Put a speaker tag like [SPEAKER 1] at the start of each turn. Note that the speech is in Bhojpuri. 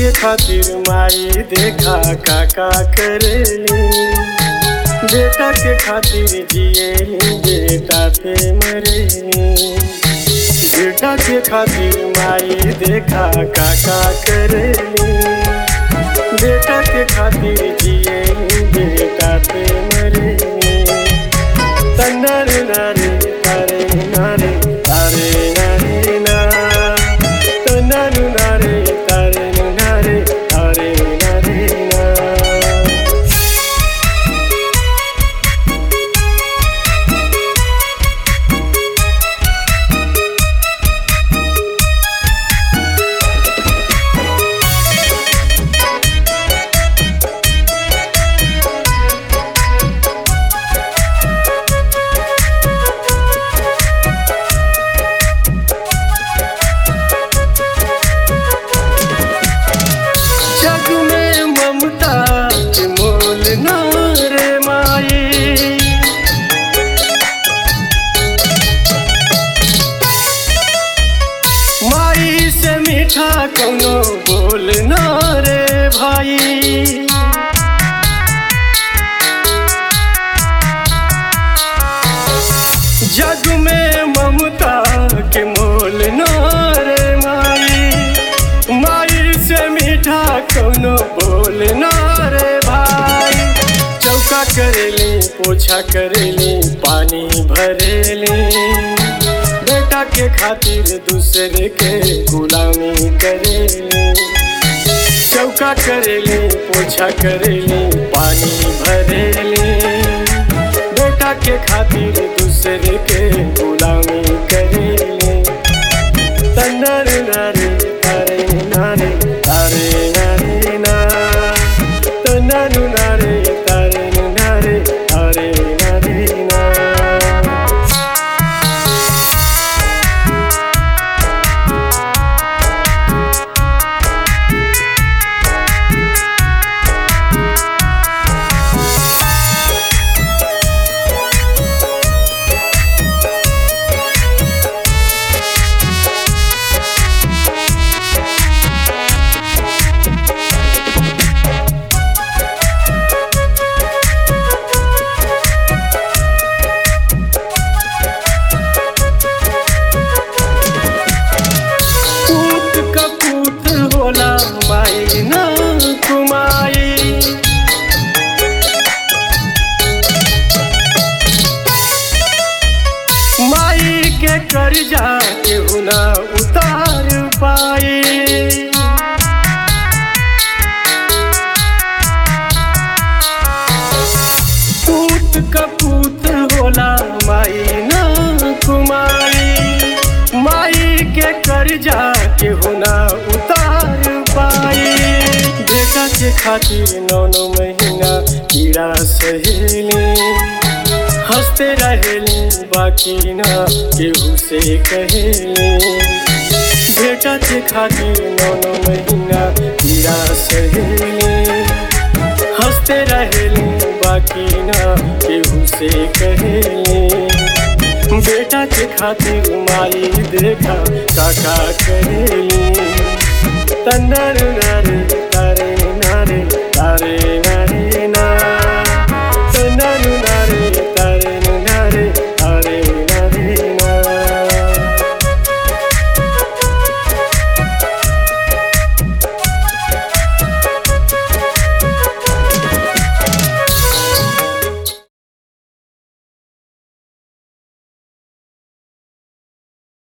[SPEAKER 1] के खातिर माई देखा काका करेली बेटा के खातिर जिएली बेटा पे मरेली बेटा के खातिर माई देखा काका करेली बेटा के खातिर जिएली बेटा पे मरेली तन्नर नारे तारे नारे तारे नारे ना तन्नर नारे तारे नारे तारे नारे ना जग में ममता के मोल ना रे माई माई से मीठा कोनो बोल ना रे भाई जग में ममता के मोल ना रे माई माई से मीठा कोनो बोल ना रे भाई चौका करेली पोछा करेली पानी भरेली बेटा के खातिर दूसरे के गुलामी करेली चौका करेली पोछा करेली पानी भरेली बेटा के खातिर दूसरे के गुलामी करेली तन्नर नारे तारे नारे तारे नारे ना तन्नर नारे तारे नारे तारे नारे ना पूत कपूत होला माई ना कुमाई माई के कर्जा केहू ना उतार पाई पूत कपूत होला माई ना कुमाई माई के कर्जा केहू ना उतार पाई बेटा के खातिर नौ नौ महीना कीड़ा सहेली हंसते रहेली बाकी ना केहू से कहेली बेटा के खातिर नौ नौ महीना कीड़ा सहेली हंसते रहेली बाकी ना केहू से कहेली बेटा के खातिर माई देखा काका करेली तन्नर नर